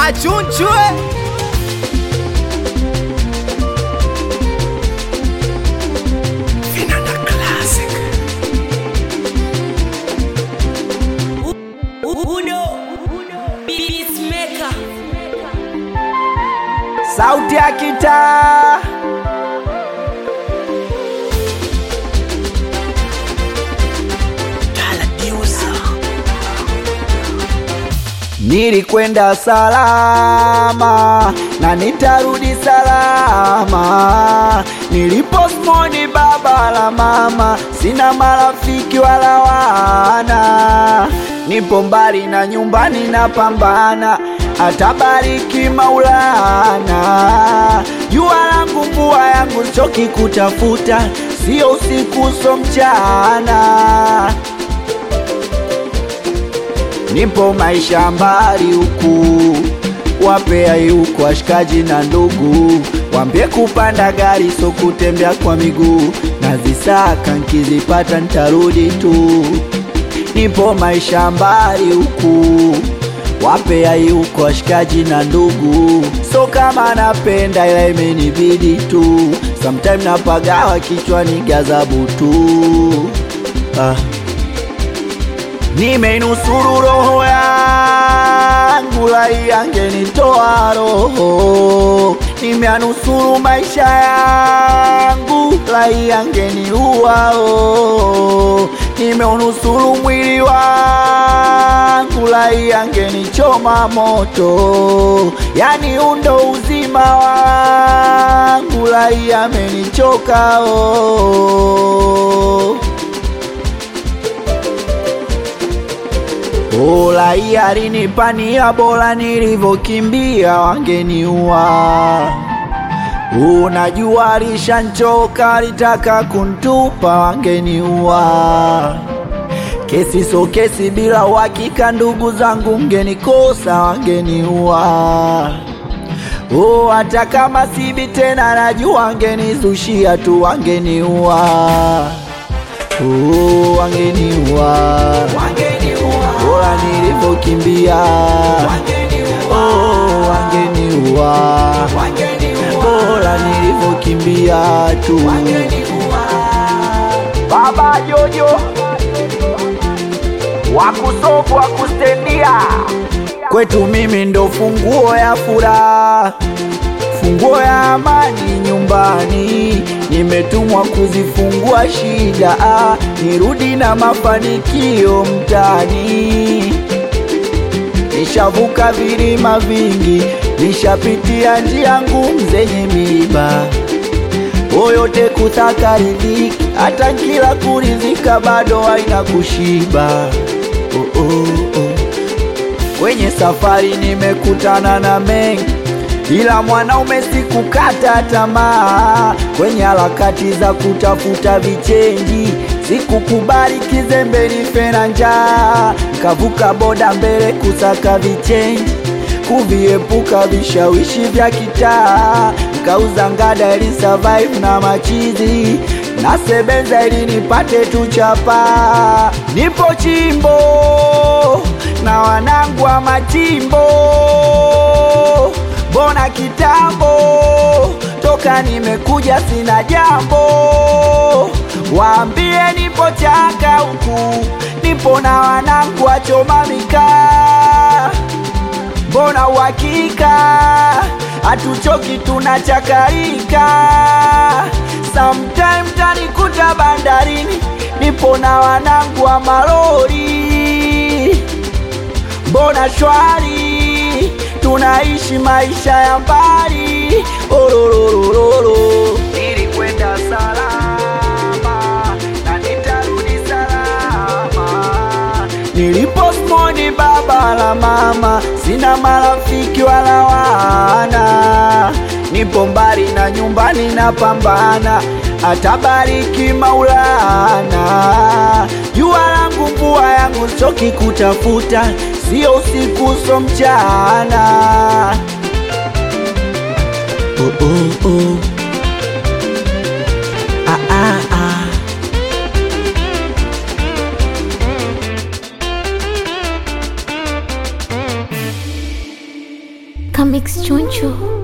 achunchwe Uno Peacemaker sauti ya kitaa Nilikwenda salama na nitarudi salama. Niliposmoni baba la mama, sina marafiki wala wana. Nipo mbali na nyumbani napambana, atabariki Maulana. Jua langu mvua yangu, choki kutafuta, sio usiku so mchana nipo maisha mbali huku, wapea yuko washikaji na ndugu, wambie kupanda gari so kutembea kwa miguu, nazisaka nkizipata ntarudi tu. Nipo maisha mbali huku, wapea yuko washikaji na ndugu, so kama napenda ila imenibidi tu, sometime napagawa kichwani gazabu tu ah. Nimeinusuru roho yangu, lai angenitoa roho. Nimeanusuru maisha yangu, lai angeniua oh. Nimeunusuru mwili wangu, lai angenichoma moto. Yani undo uzima wangu, lai amenichoka oh. Ola alinipania bora nilivyokimbia wangeniua. Unajua alishanchoka alitaka kuntupa wangeniua. Kesi so kesi bila uhakika, ndugu zangu mgenikosa wangeniua. Oh, hata kama sibi tena najua wangenizushia tu wangeniua. Oh, wangeniua bora nilivyokimbia oh, wangeniua bora nilivyokimbia tu baba jojo wakusofu wakustendia kwetu mimi ndo funguo ya furaha funguo ya amani nyumbani, nimetumwa kuzifungua shida, ah, nirudi na mafanikio mtani. Nishavuka vilima vingi, nishapitia njia ngumu zenye miiba, oyote kutaka riziki, hata kila kurizika bado haina kushiba. Oh, oh, oh. Kwenye safari nimekutana na mengi ila mwanaume sikukata tamaa kwenye harakati za kutafuta vichenji, sikukubali kizembe nife na njaa, nkavuka boda mbele kusaka vichenji, kuviepuka vishawishi vya kitaa, nkauza ngada ili survive na machizi nasebenza ili nipate tu chapa. Nipo chimbo na wanangu wa machimbo mbona kitambo toka nimekuja sina jambo, waambie nipo chaka huku, nipo na wanangu wachoma mikaa, mbona uhakika hatuchoki tunachakarika, sometime tanikuta bandarini, nipo na wanangu wa malori, mbona shwari tunaishi maisha ya mbali ororororo. Nilikwenda salama na nitarudi salama. Niliposmoni baba la mama, sina marafiki wala wana. Nipo mbali na nyumbani napambana, atabariki Maulana. Jua langu mvua yangu, choki kutafuta sio usiku so mchana. Oh, oh, oh. Ah, ah, ah. Comics Chunchu.